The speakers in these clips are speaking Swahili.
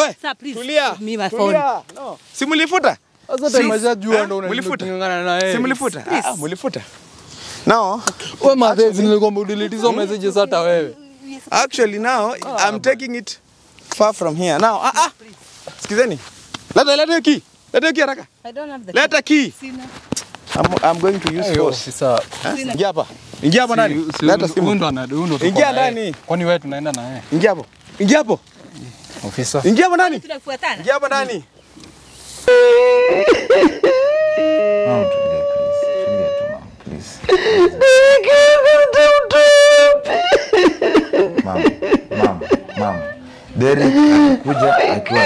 We, Sir, please tulia. give me my Tulia. No. Si mlifuta? Sasa Si- tumeshajua Eh, ndo mlifuta? unang'ang'ana na yeye. Si mlifuta? Please. Ah, mlifuta. No. Wewe madhezi nilikwambia udelete hizo messages hata wewe. Actually now I'm taking it far from here. Now, ah ah. Sikizeni. Leta leta hiyo key. Leta hiyo key haraka. I don't have the Leta key. Sina. I'm, I'm going to use Ayo, force. sasa. Eh? Ingia hapa. Ingia hapa ndani. Leta simu. ndo ana huyu ndo tuko Ingia na yeye. ndani. Kwani wewe tunaenda na yeye? Ingia hapo. Ingia hapo. Ofisa. Ingia hapo ndani. Tunafuatana. Ingia hapo ndani. Mom, tulia, please. Tulia tu, mom, please. Mom, mom, mom. Derek atakuja akiwa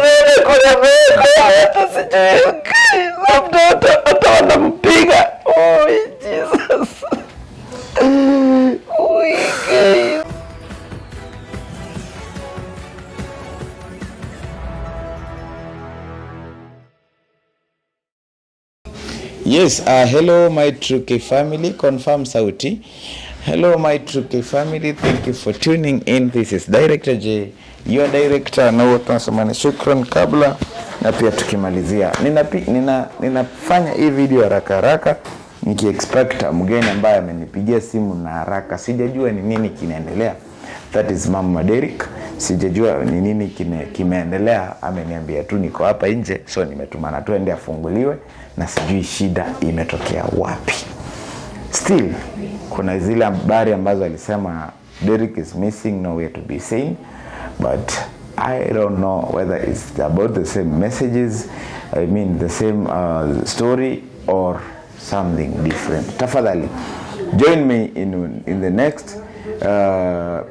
Yes, uh, hello my True K family, confirm sauti. Hello my True K family, thank you for tuning in. This is Director J, your director na wote tunasema ni shukran kabla na pia tukimalizia. Ninapi, nina, ninafanya hii video haraka haraka nikiexpect mgeni ambaye amenipigia simu na haraka. Sijajua ni nini kinaendelea. That is Mama Derek. Sijajua ni nini kine, kimeendelea. Ameniambia tu niko hapa nje, so nimetumana tu ende afunguliwe, na sijui shida imetokea wapi. Still kuna zile habari ambazo alisema Derek is missing, nowhere to be seen, but I don't know whether it's about the same messages, I mean the same uh, story or something different. Tafadhali join me in, in the next uh,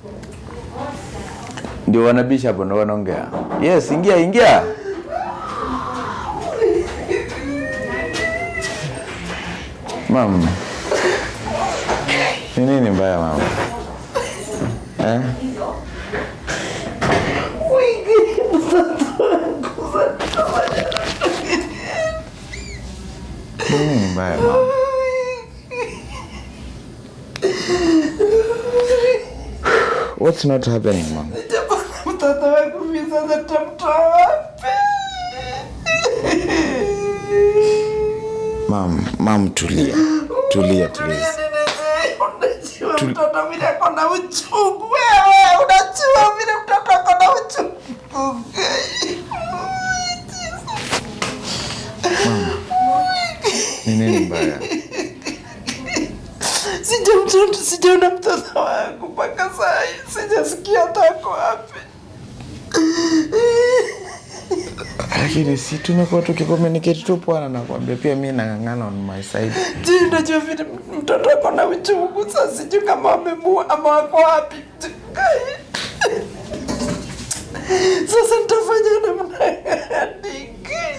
ndio wanabisha hapo ndo wanaongea. Yes, ingia ingia. Mama. Ni nini mbaya mama? Eh? Ni nini mbaya mama? What's not happening mama? mtoto wangu mimi sasa nitamtoa wapi? Mam, mam tulia. Tulia tulia. Unajua mtoto vile ako na uchungu wewe, unajua vile mtoto ako na uchungu. Ni nini mbaya? Sijamtoto, sijaona mtoto wangu mpaka saa hii, sijasikia hata ako wapi. Lakini si tumekuwa tukicommunicate tu bwana, nakwambia pia mi nang'ang'ana on my side. Je, unajua vile mtoto ako na uchungu sasa, sijui kama wamemua ama wako wapi. Sasa nitafanya namna gani?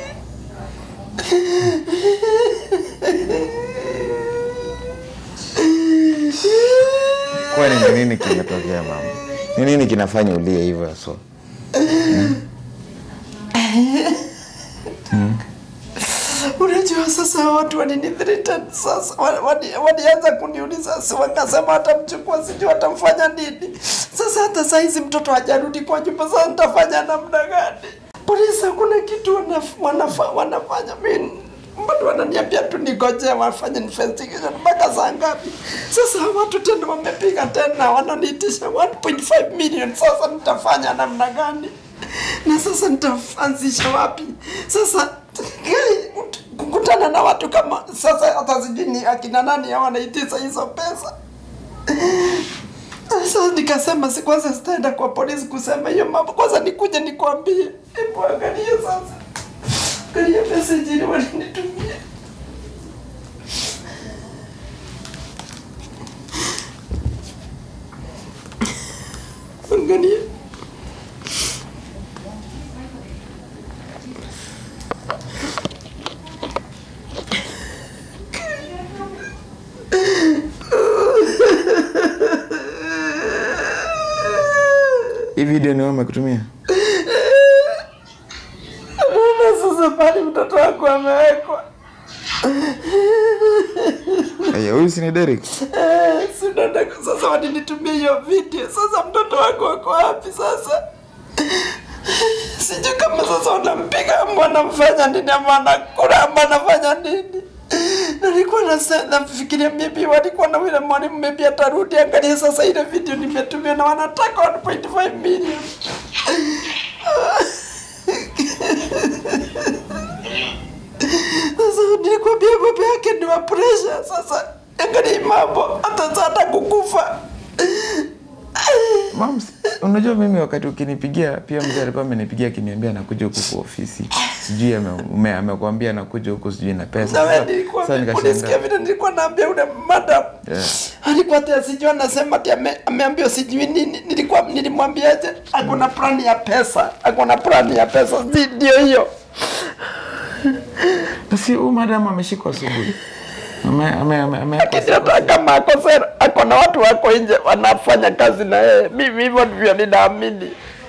Kwani ni nini kimetokea mama? Ni nini kinafanya ulie hivyo so? Unajua sasa watu walinithreaten sasa, wa- wali- walianza kuniuliza, si wakasema watamchukua, sijui watamfanya nini. Sasa hata saa hizi mtoto hajarudi kwa nyumba, sasa nitafanya namna gani? Polisi hakuna kitu wanaf, wanafa, wanafanya mimi bado wananiambia tu nigoje wafanye investigation mpaka saa ngapi? Sasa hawa watu tena wamepiga tena, wananiitisha 1.5 million. Sasa nitafanya namna gani? na sasa nitaanzisha wapi sasa gari kukutana na watu kama sasa hata sijui ni akina nani hao wanaitisha hizo pesa sasa nikasema si kwanza sitaenda kwa polisi kusema hiyo mambo kwanza nikuje nikwambie hebu angalia sasa angalia message ile walinitumia angalia Hii video ni wewe umekutumia? Naona sasa pale mtoto wako amewekwa Aya, huyu si ni Derek? Eh, sinaona sasa walinitumia hiyo video. Sasa mtoto wako wako wapi sasa? sijui kama sasa wanampiga ama wanamfanya nini ama anakula ama anafanya nini nilikuwa nasa- nafikiria maybe walikuwa na yule mwalimu maybe atarudi angalia sasa ile video nimetumia na wanataka 1.5 million sasa nilikwambia baba yake ni wa pressure sasa angalia hii mambo hata hata kukufa Mams, unajua mimi wakati ukinipigia pia mzee alikuwa amenipigia akiniambia anakuja huku kwa ofisi. Sijui ame- ume- amekwambia anakuja huku sijui na pesa. na wewe Sasa- nilikuwa sasa ulisikia nikashangaa. vile nilikuwa naambia ule madam Yeah. alikuwa ati sijui anasema ati ame, ameambiwa sijui nini nilikuwa nilimwambiaje ako na plani ya pesa ako na plani ya pesa Si ndio hiyo Basi huyu madam ameshikwa asubuhi. Ame ame ame ame lakini hata kama ako sera ako na watu wako nje wanafanya kazi na yeye mimi hivyo ndivyo ninaamini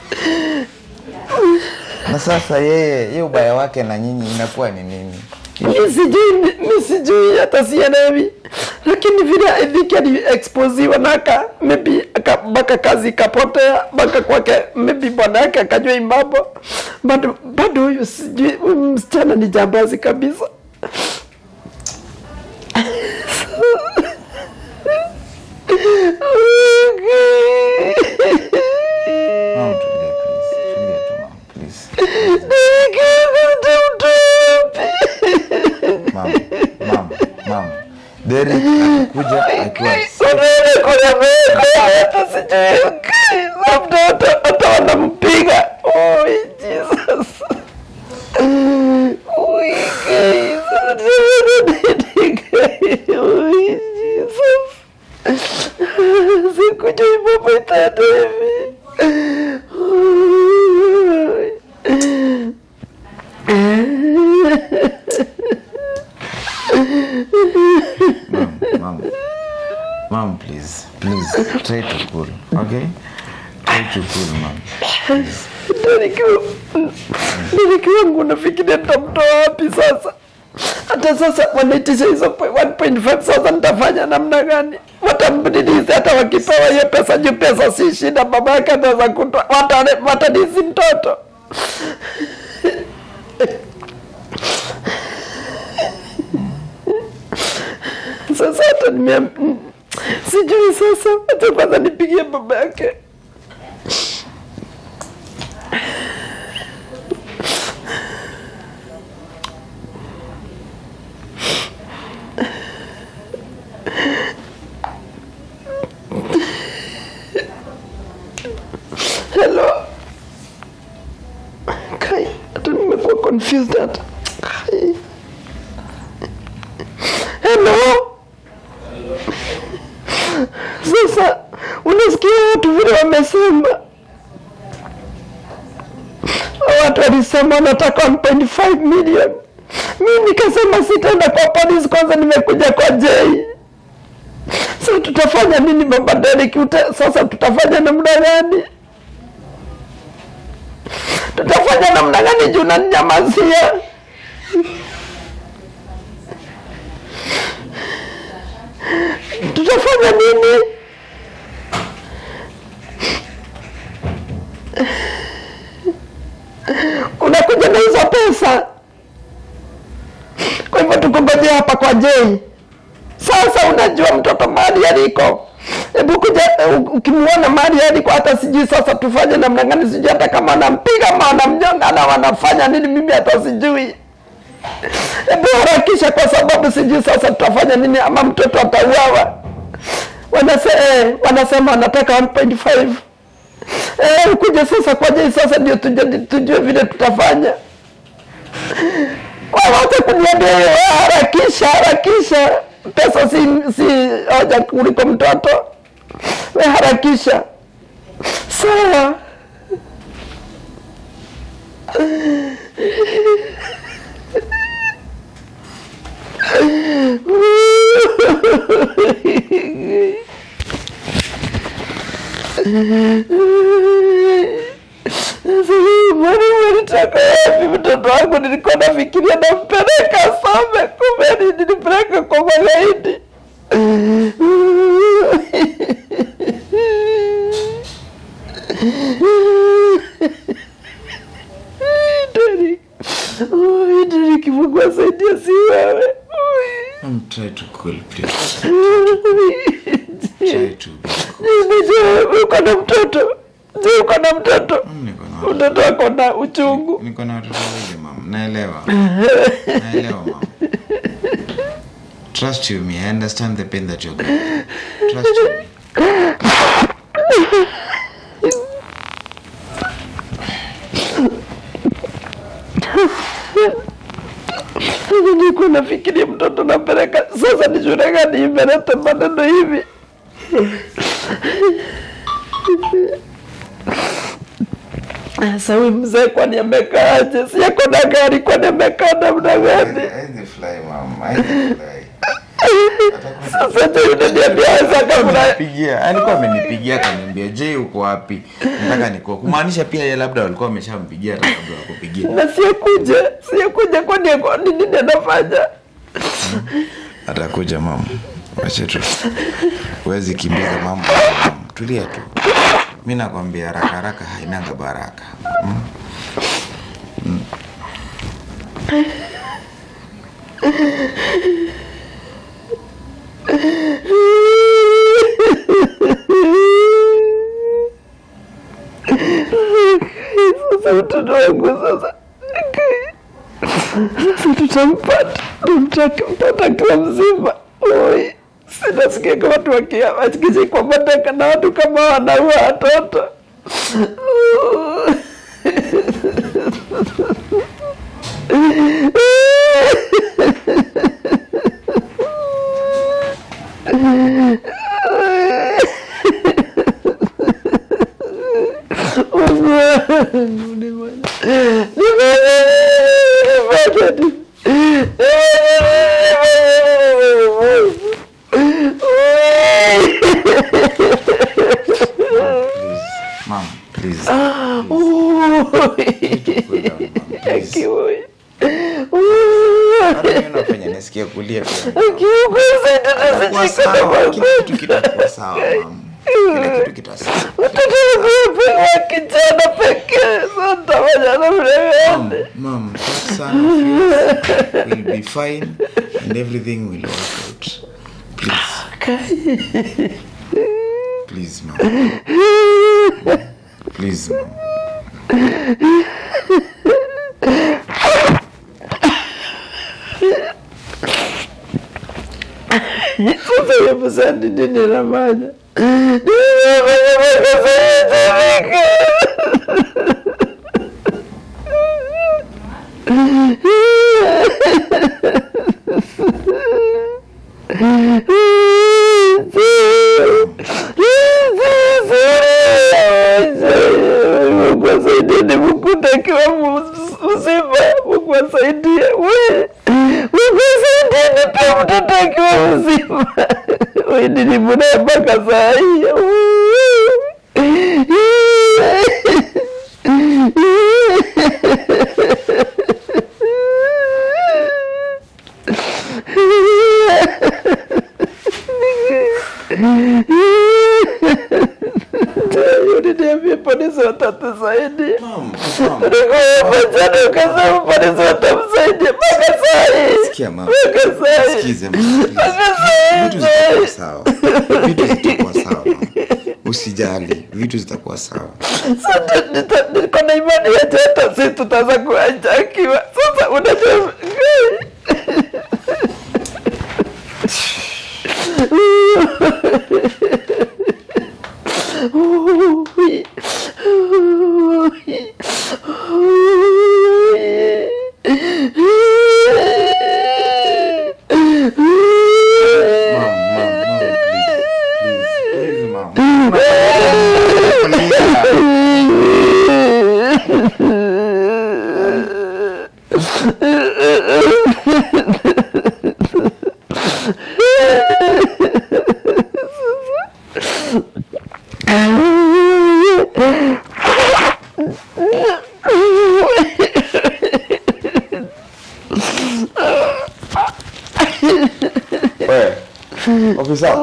na sasa yeye yeye ubaya wake na nyinyi inakuwa ni nini? mi sijui mi sijui hata sielewi lakini vile I think aliexposiwa na aka maybe aka mpaka kazi ikapotea mpaka kwake maybe bwana yake akajua hii mambo bado bado huyu sijui huyu msichana ni jambazi kabisa Mom, tulia please. Tulia tu mom, please. Mom, mom, mom. Derek akikuja akiwa labda hata hata wanampiga Oi, Jesus. Oi, Jesus. Oi, Jesus. Sikujui mambo itaenda hivi. Oi. Mom, mom. Mom, please. Please try to cool. Okay? Try to cool, mom. Dereki wangu nafikiria nitamtoa wapi sasa? Hata sasa wanaitisha hizo po- 1.5 sasa nitafanya namna gani? Watamdilizi hata wakipewa hiyo pesa juu pesa si shida, baba yake ataweza kutoa, watale- watadisi mtoto. Sasa hata nimea sijui sasa, hata kwanza nipigie baba yake. Hello. Kai, hata nimekuwa confused hata. Kai. Hello. Sasa unasikia watu vile wamesema, Hao watu walisema wanataka 1.5 million. Mi nikasema sitaenda kwa polisi, kwanza nimekuja kwa Jay. Sasa tutafanya nini baba Derek? Uta- Sasa tutafanya namna gani? Tutafanya namna gani juu unaninyamazia? Tutafanya nini? Unakuja na hizo pesa, kwa hivyo tukungojea hapa kwa Jay. Sasa unajua mtoto mahali aliko, hebu kuja u- ukimwona mahali aliko, hata sijui sasa tufanye namna gani, sijui hata kama wanampiga ama wanamnyonga na wanafanya nini, mimi hata sijui. Hebu harakisha, kwa sababu sijui sasa tutafanya nini, ama mtoto atauawa. Wanase, eh, wanasema wanataka 1.5 eh, kuja sasa kwa Jay, sasa ndio tujue, tujue vile tutafanya. Wawacha kuniambia hiyo, harakisha harakisha, pesa si si hoja kuliko mtoto. We harakisha, sawa. Mwalimu alitaka wapi mtoto wangu? Nilikuwa nafikiria nampeleka some, kumbe ni- nilipeleka kwa magaidi. try to cool, please. Try to be cool. Je, uko na mtoto? Je, uko na mtoto? Niko na Mtoto wako na uchungu. niko na watoto wawili mam, naelewa. Naelewa mam. Trust you me, I understand the pain that you're going through. Trust you me. Sasa nilikuwa nafikiria mtoto napeleka, sasa ni shule gani imeleta maneno hivi? Sasa huyu mzee kwani amekaaje? Si yako na gari, kwani amekaa namna gani? Hizi fly mam, hizi fly. Sasa ndio unaniambia sasa kabla Pigia, alikuwa amenipigia akaniambia, "Je, uko wapi?" Nataka niko. Kumaanisha pia yeye labda walikuwa wameshampigia hata kabla ya kupigia. na siyekuja, siyekuja kwani ako- ni nini anafanya? Atakuja mama. Wacha tu. Huwezi kimbiza mambo. Mama. Tulia tu. Mimi nakwambia haraka haraka hainanga baraka. Mm? Sasa mtoto wangu sasa sasa tutampata, tutampata akiwa mzima. Oi, sinasikia kama watu wakia- wakishikwa mateka na watu kama wanaua watoto. Please. Mom, please. Cool down, mom. Please. Hata mimi unafanya nisikie kulia pia. Kwa sawa, kila kitu kitakuwa sawa mama. Kila kitu kitasawa. kijana pekee santafanya namna Mom, gani? mom, that son of yours will be fine and everything will work out. Please. Please, mom. Please, mom. Sasa hiyo pesa ni nini nafanya? Nimefanya makosa yote Mungu asaidie nimkute akiwa mzima. Mungu asaidie. We, Mungu asaidie nipe mtoto akiwa mzima. We, nilimnaye mpaka saa hii. Uliniambia polisi watatusaidia. Mom, mom. Jana ukasema polisi watamsaidia mpaka saa hii. Sikia mama. Mpaka saa hii. Sikize mama. please. Vitu zitakuwa sawa. Vitu zitakuwa sawa. mama. Usijali, vitu zitakuwa sawa. Sasa nita- niko na imani yetu hata sisi tutaweza kuajakiwa. Sasa unajua Mom, mom, mom, please. Please, please, mom. Please. Wewe, ofisa.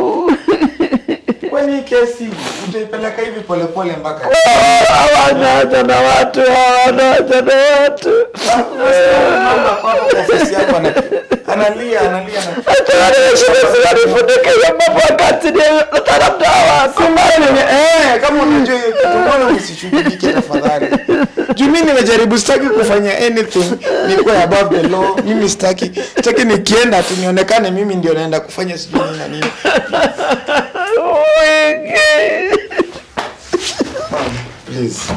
Kwani kesi utaipeleka hivi polepole mpaka wanaacha na watu wanaacha na watu mama kwako kwa ofisi yako ana- analia analia ana- Siwanifunikisha mambo wakati ni taramdawa Eh, kama unajua hiyo kitu mbona msishughulike tafadhali juu mi nimejaribu sitaki kufanya anything nikuwa above the law mimi sitaki sitaki nikienda tu nionekane mimi ndio naenda kufanya sijui nini na nini please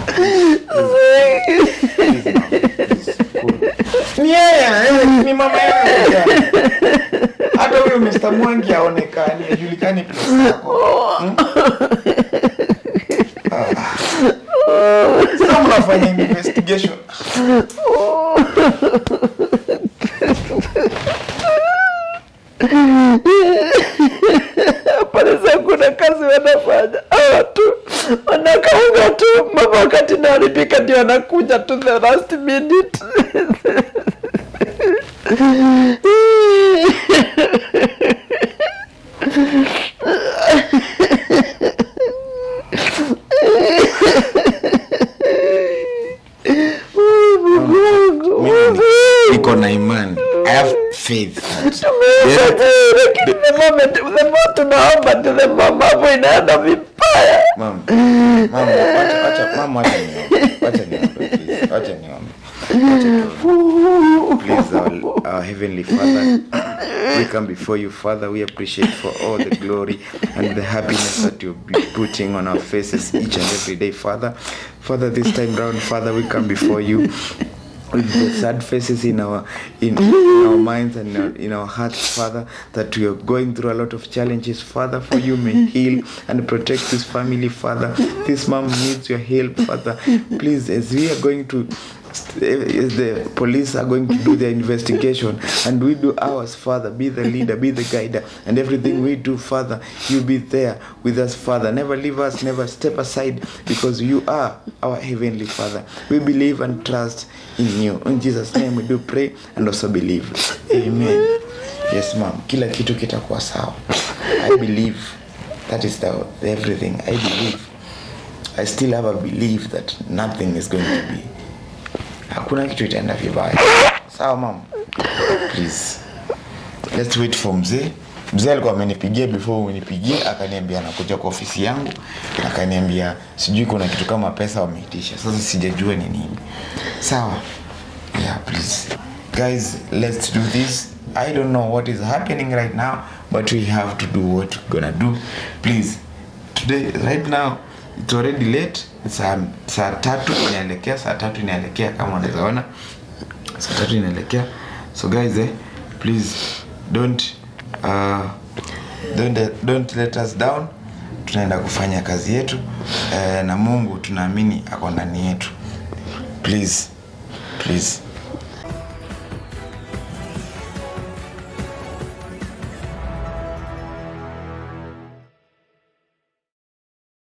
ni yeye eh, ni mama yangu hata huyo Mr. Mwangi aonekani ajulikani place yako Hmm? Ah. Sasa mnafanya investigation Polisi kuna kazi wanafanya hawa tu wanakaunga tu mama, wakati naharibika ndio wanakuja tu the last minute. mimi niko na imani I have faith that Lakini the moment the more tunaomba ndio the more mambo inaenda vibaya. Mama, mama, wacha, wacha, mama, wacha niombe. Wacha niombe, please. Wacha niombe. Wacha tuombe. Please, our, our heavenly Father, we come before you, Father. We appreciate for all the glory and the happiness that you're be putting on our faces each and every day, Father. Father, this time round, Father, we come before you with the sad faces in our in, in our minds and in our, in our hearts, Father, that we are going through a lot of challenges, Father. For you may heal and protect this family, Father. This mom needs your help, Father. Please, as we are going to as the police are going to do their investigation and we do ours father be the leader be the guider and everything we do father you be there with us father never leave us never step aside because you are our heavenly father we believe and trust in you in jesus name we do pray and also believe amen yes ma'am kila kitu kitakuwa sawa i believe that is the, the everything i believe i still have a belief that nothing is going to be hakuna kitu itaenda vibaya sawa mama please let's wait for mzee mzee alikuwa amenipigia before unipigie akaniambia anakuja kwa ofisi yangu akaniambia sijui kuna kitu kama pesa wameitisha sasa sijajua ni nini sawa yeah please guys let's do this i don't know what is happening right now but we have to do what we're gonna do please today right now it's already late saa, saa tatu inaelekea saa tatu inaelekea kama unaweza ona saa tatu inaelekea so guys eh, please don't uh, don't, don't let us down tunaenda kufanya kazi yetu eh, na mungu tunaamini ako ndani yetu please please